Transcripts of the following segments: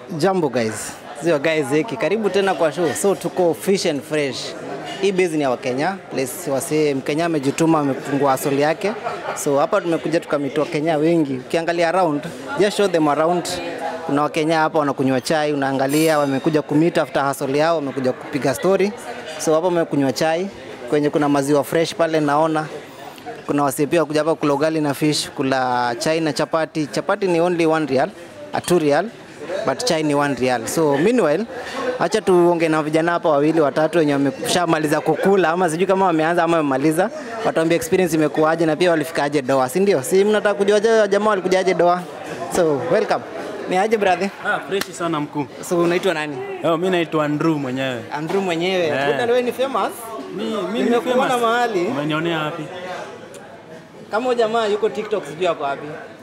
Jambo guys, sio guys hiki, karibu tena kwa show. So tuko Fish and Fresh. Hii base ni ya Wakenya, place wase Mkenya amejituma amefungua asoli yake. So hapa tumekuja tukamitoa Kenya wengi. Ukiangalia around, just show them around. Kuna Wakenya hapa wanakunywa chai, unaangalia wamekuja kumit after hustle yao, wamekuja kupiga story. So hapa wamekunywa chai kwenye kuna maziwa fresh pale naona kuna wasee pia kuja hapa kula ugali na fish, kula chai na chapati. Chapati ni only one real, a two real, but chai ni one real. So meanwhile, acha tuonge na vijana hapa wawili watatu wenye wameshamaliza kukula, ama sijui kama wameanza ama wamemaliza, watuambie experience imekuwaje na pia walifikaje doa, si ndio? Si mnataka kujua je, jamaa walikujaje doa? So welcome. Ni aje brother? Ah, freshi sana mkuu. So unaitwa nani? Yo, mi naitwa Andrew mwenyewe. Andrew mwenyewe. Eh. Kumbe wewe ni famous? Mi, mi ni Nimekuona famous. mahali. Umenionea wapi? Kama huyu jamaa yuko TikTok sijui ako wapi.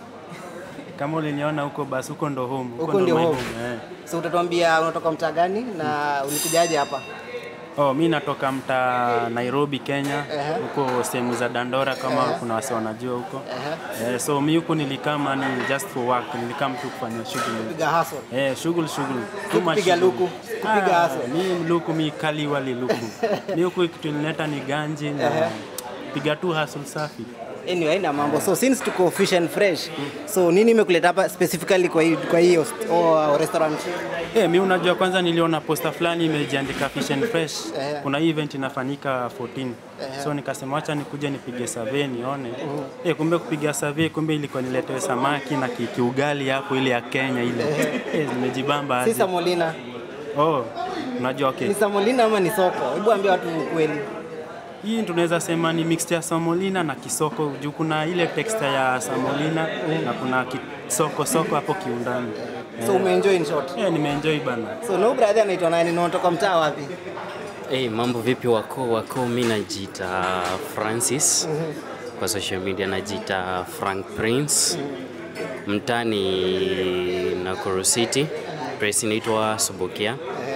Kama uliniona huko basi huko ndo home. Huko ndio my home. Eh. So utatuambia unatoka mtaa gani na ulikujaje hapa? Oh, mi natoka mtaa Nairobi, Kenya. Ehe. Huko sehemu za Dandora kama kuna wase wanajua huko. Eh, so mi huko nilikama ni just for work. Nilikam tu kufanya shughuli. Piga hustle. Eh, shughuli shughuli. Si Too much kupiga shughuli. luku, si kupiga Ah, hustle. Mi luku mi kali wali luku. mi huko kitu nileta ni ganji na piga tu hustle safi. Anyway, haina mambo. So since tuko fish and fresh, so nini imekuleta hapa specifically kwa hii kwa hii host- oh, restaurant? Eh, mi unajua kwanza niliona posta fulani imejiandika Fish and Fresh. Eh. Kuna hii event inafanyika 14. So nikasema acha nikuje nipige survey nione. Eh, kumbe kupiga survey kumbe ilikuwa niletewe samaki na ki- kiugali hapo ile ya Kenya ile. Eh, nimejibamba Si aje. Samolina. Oh, unajua okay. Ni Samolina ama ni soko? Hebu ambia watu ukweli. Hii tunaweza sema ni mixture ya samolina na kisoko juu kuna ile texture ya samolina na kuna kisoko soko hapo kiundani. So umeenjoy in short. Eh, nimeenjoy bana. So no brother anaitwa nani na unatoka mtaa wapi? Hey, mambo vipi wako wako, mi najiita Francis kwa social media najiita Frank Prince, mtani Nakuru City, place inaitwa Subukia.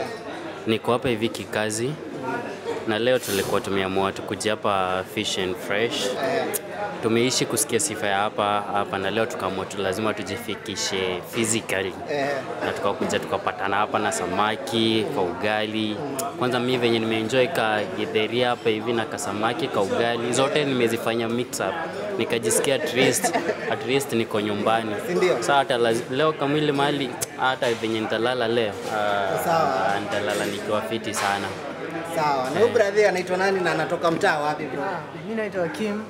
Niko hapa hivi kikazi na leo tulikuwa tumeamua tukuja hapa Fish and Fresh. Tumeishi kusikia sifa ya hapa hapa, na leo tukaamua tu lazima tujifikishe physically na tukakuja tukapatana hapa na samaki kwa ugali. Kwanza mi venye nimeenjoy ka githeri hapa hivi na kasamaki ka ugali, zote nimezifanya mix up, nikajisikia at least, at least niko nyumbani. Si ndio? Sasa hata laz- leo kamili mahali hata venye nitalala leo ah, Sawa. ah, nitalala nikiwa fiti sana. Sawa. Na huyu brother anaitwa nani na anatoka mtaa wapi bro? Mi naitwa Kim.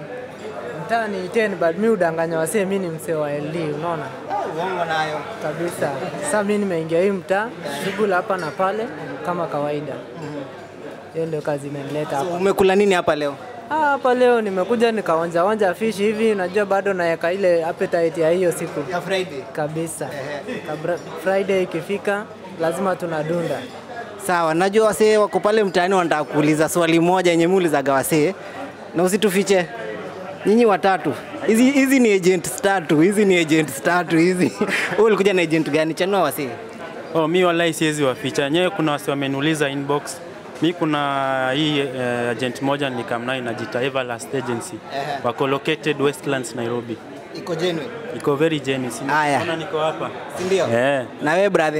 Mtaa ni 10 but mi udanganya wasee, mi ni msee wa LD, unaona Uongo nayo. kabisa. Sasa mi nimeingia hii mtaa, shughuli hapa na pale kama kawaida. Hiyo ndio kazi imenileta So hapa. umekula nini hapa leo? Ah, hapa leo nimekuja nikaonja onja fish hivi, unajua bado naweka ile appetite ya hiyo siku Ya Friday. kabisa. Kabla Friday ikifika lazima tunadunda. Sawa, najua wasee wako pale mtaani wanataka kuuliza swali moja yenye muulizaga wasee, na usitufiche nyinyi watatu. Hizi hizi ni agents tatu, hizi ni agents tatu hizi. Wewe ulikuja na agent gani? Chanua wasee. Oh, mi wallahi siwezi waficha. Nyewe kuna wasi wameniuliza inbox. Mi kuna hii uh, agent moja nikamnayo inajiita Everlast Agency. Ehe. Wako located Westlands Nairobi. Iko genuine, Iko very genuine. Aya. Unaona niko hapa. si ndio? Eh. Na wewe brother?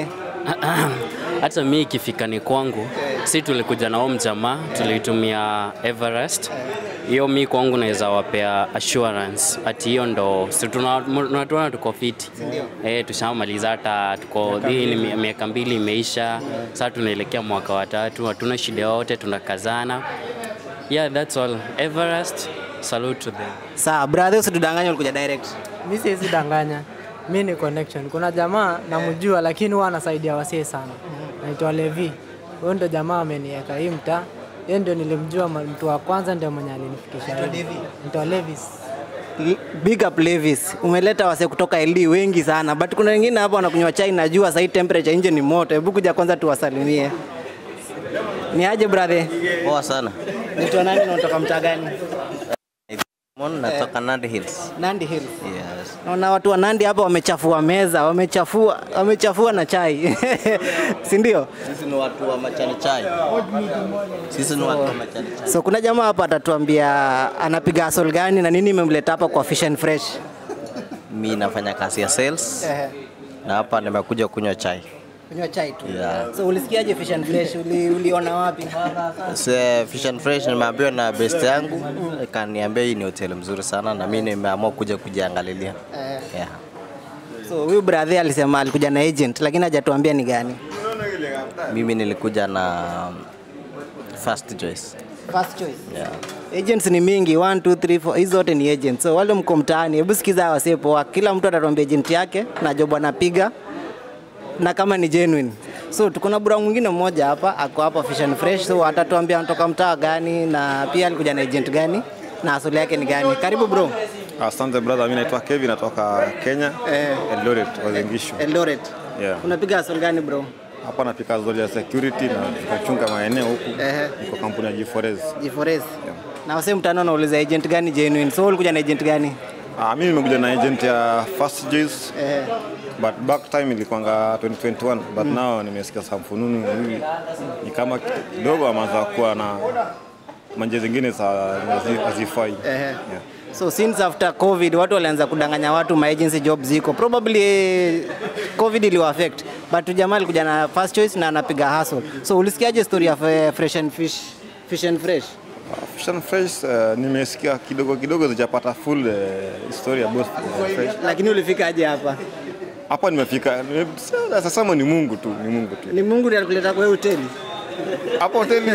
hata mi ikifika ni kwangu, si tulikuja na huo mjamaa, tulitumia Everest. Hiyo mi kwangu naweza wapea assurance ati hiyo ndo si tuna- tunatuona tuko fiti eh, tushamaliza hata tuko hii ni mi- miaka mbili imeisha, sasa tunaelekea mwaka wa tatu, hatuna shida yote, tunakazana. Yeah, that's all. Everest, salute to them. Sawa, brother usitudanganye ulikuja direct. Mi siwezi danganya, mi ni connection. Kuna jamaa namjua, lakini huwa anasaidia wasee sana, naitwa Levi. Huyo ndo jamaa ameniweka hii mtaa, yeye ndio nilimjua, ma- mtu wa kwanza ndio mwenye alinifikisha. Anaitwa hii. Levi? Naitwa Levis. L- Big up Levis. Umeleta wasee kutoka LD wengi sana. But kuna wengine hapa wanakunywa chai najua sasa hii temperature nje ni moto. Hebu kuja kwanza tuwasalimie. Ni aje brother? Poa sana. Naitwa nani na unatoka mtaa gani? Mon natoka Nandi Hills. Nandi Hills. Yes. Naona watu wa Nandi hapa wamechafua meza, wamechafua, wamechafua na chai. si ndio? Sisi ni watu wa machani chai. Sisi ni watu wa machani chai. So kuna jamaa hapa atatuambia anapiga hustle gani na nini imemleta hapa kwa Fish and Fresh. Mi nafanya kazi ya sales. Ehe. na hapa nimekuja kunywa chai. Kunywa chai tu. Yeah. So ulisikiaje Fish and Fresh? Uli, uliona wapi? Se, Fish and Fresh nimeambiwa na best yangu kaniambia hii ni hoteli mzuri sana na mimi nimeamua kuja kujiangalilia. Eh. Yeah. So huyu brother alisema alikuja na agent lakini hajatuambia ni gani. Mimi nilikuja na first choice. First choice. Yeah. Agents ni mingi 1 2 3 4 hizo zote ni agents. So wale mko mtaani, hebu sikiza wasee poa. Kila mtu atatuambia agent yake na job anapiga na kama ni genuine. So tuko na bura mwingine mmoja hapa ako hapa Fish and Fresh, so atatuambia anatoka mtaa gani na pia alikuja na agent gani na asili yake ni gani. Karibu bro. Asante brother, mimi naitwa Kevin natoka Kenya, Eh. Eldoret, Uasin Gishu. Eldoret. Yeah. Unapiga asili gani bro? Hapa napika zodi ya security na tunachunga maeneo huku. Ehe. Niko kampuni ya G4S. G4S. Na wasee mtaani wanauliza agent gani genuine. So ulikuja na agent gani? Ah, mimi nimekuja na agent ya First Juice Eh. but back time ilikuanga 2021 but now nimesikia some fununu hivi ni kama kidogo ameanza kuwa na manje zingine za hazi- hazifai. Ehe. Yeah. So since after COVID watu walianza kudanganya watu ma agency job ziko. Probably eh, COVID iliwa affect. But tu jamaa alikuja na first choice na anapiga hustle. So ulisikiaje story ya eh, fresh and fish? Fish and fresh. Uh, Fish and Fresh uh, nimesikia kidogo kidogo sijapata full uh, story about Fish and Fresh. Lakini ulifikaje hapa? Hapa nimefika nime- sasa sema ni Mungu tu, ni Mungu tu. Ni Mungu ndiye alikuleta kwa hii hoteli. Hapo hoteli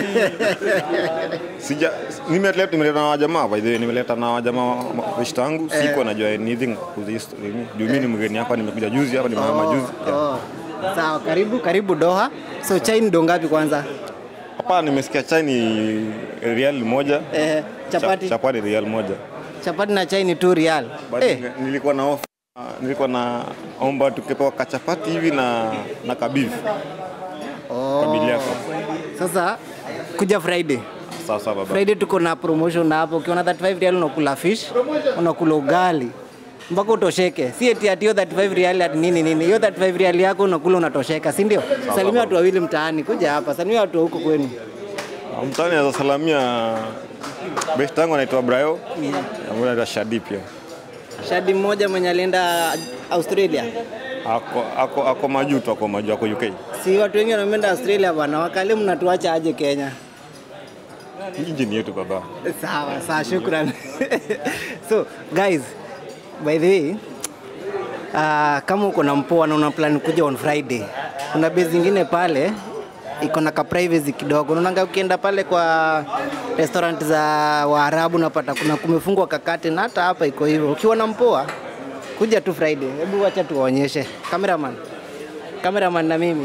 sija nimeleta nimeleta na wajamaa by the way nimeleta na wajamaa wish tangu siko najua anything kuhusu hii story mimi. Juu mimi ni mgeni hapa nimekuja juzi hapa nimehama juzi. Yeah. Oh. Sawa, karibu karibu Doha. So chai ni do ngapi kwanza? Hapa nimesikia chai ni real moja. Eh, chapati. Cha- Chapati real moja. Chapati na chai ni 2 real. But Eh, nilikuwa na offer nilikuwa na omba tukipewa kachapati hivi na na kabifu. oh. Kabili yako. Sasa kuja Friday. Sawa sawa baba. Friday tuko na promotion hapo, ukiona 35 real unakula fish, unakula ugali mpaka utosheke. Si eti ati hiyo 35 real ati nini nini, hiyo 35 real yako unakula unatosheka, si ndio? Salimia watu wawili mtaani, kuja hapa, salimia watu wa huko kwenu. Mtani naweza salamia best yangu anaitwa Brayo. Na anaitwa Shadi pia. Shadi mmoja mwenye alienda Australia, Ako ako ako majuto ako maju ako UK. si watu wengi wameenda Australia bwana, wakale mnatuacha aje Kenya? Nchi ni yetu baba. Sawa sawa, shukran. so guys, by the way uh, kama uko na mpoa na una plan kuja on Friday, kuna base zingine pale iko na ka privacy kidogo. Unaona ukienda pale kwa restaurant za Waarabu unapata kuna kumefungwa kakate na hata hapa iko hivyo. Ukiwa na mpoa kuja tu Friday. Hebu wacha tuwaonyeshe. Cameraman. Cameraman na mimi.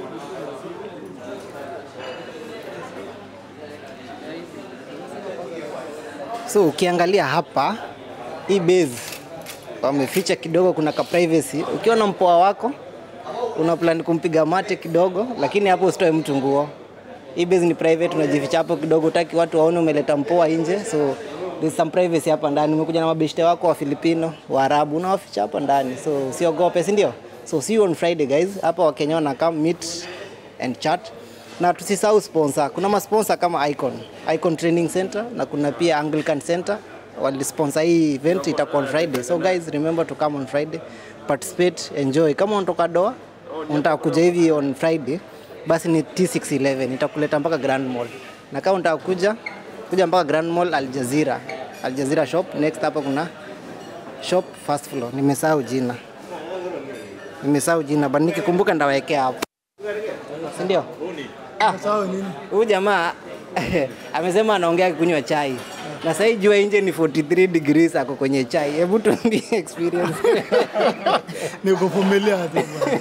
So ukiangalia hapa hii base wameficha kidogo, kuna ka privacy. Ukiwa na mpoa wako una plan kumpiga mate kidogo, lakini hapo usitoe mtu nguo. Hii base ni private, unajificha hapo kidogo, utaki watu waone umeleta mpoa nje, so there's some privacy hapa ndani. Umekuja na mabeshte wako wa Filipino, wa Arabu, unawaficha hapa ndani, so usiogope, si ndio? So see you on Friday guys. Hapa Wakenya wana come meet and chat na tusisahau sponsor. Kuna masponsor kama Icon, Icon Training Center na kuna pia Anglican Center walisponsor hii event itakuwa on Friday. So guys remember to come on Friday, participate, enjoy. Kama unatoka Doha unataka kuja hivi on Friday, basi ni T611 itakuleta mpaka Grand Mall, na kama unataka kuja kuja mpaka Grand Mall Al Jazeera, Al Jazeera shop. Next hapa kuna shop first floor, nimesahau jina, nimesahau jina, but nikikumbuka ndawekea hapo, si ndio? Ah, huyu jamaa amesema anaongea kunywa chai na sasa hii jua nje ni 43 degrees, ako kwenye chai. Hebu tuambie experience. ni kuvumilia tu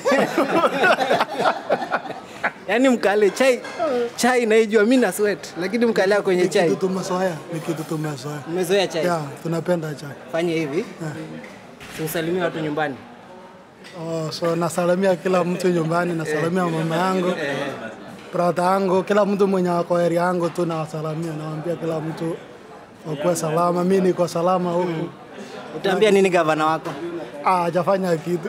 Yaani mkale chai chai naijua mimi na sweat, lakini mkalea kwenye ni kitu chai. tumezoea, ni kitu tumezoea. Mmezoea chai. Ya, tunapenda chai. Fanye hivi. Usalimie watu nyumbani. Oh, so nasalamia kila mtu nyumbani, nasalamia mama yangu, brada yangu, kila mtu mwenye ako area yangu tu nawasalamia, nawaambia kila mtu wakuwe salama. Mi niko salama huku, Utaambia nini gavana wako? Ah, hajafanya kitu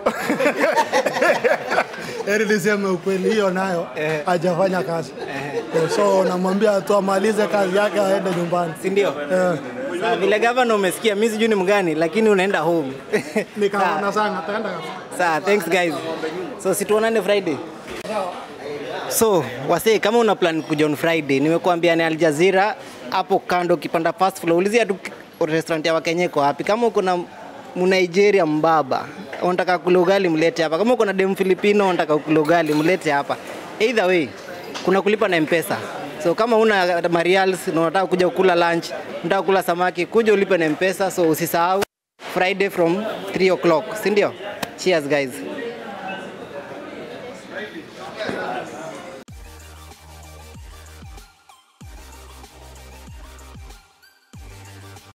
Heri niseme ukweli, hiyo nayo hajafanya kazi. So namwambia tu amalize kazi yake aende nyumbani. Si ndio? Eh, Sawa, vile gavana umesikia, mimi sijui ni mgani, lakini unaenda home. nikaona sana taenda Sawa, thanks guys. So situonane Friday. So wasee, kama una plan kuja on Friday, nimekuambia ni Al Jazeera hapo kando, ukipanda first floor, ulizia tu restaurant ya Wakenya iko wapi. Kama uko na Mnigeria mbaba unataka kula ugali, mlete hapa. Kama uko na dem Filipino unataka kula ugali, mlete hapa. Either way, kuna kulipa na M-Pesa. So kama una marials na unataka kuja kula lunch, unataka kula samaki, kuja ulipe na M-Pesa. So usisahau Friday from 3 o'clock, si ndio? Cheers guys.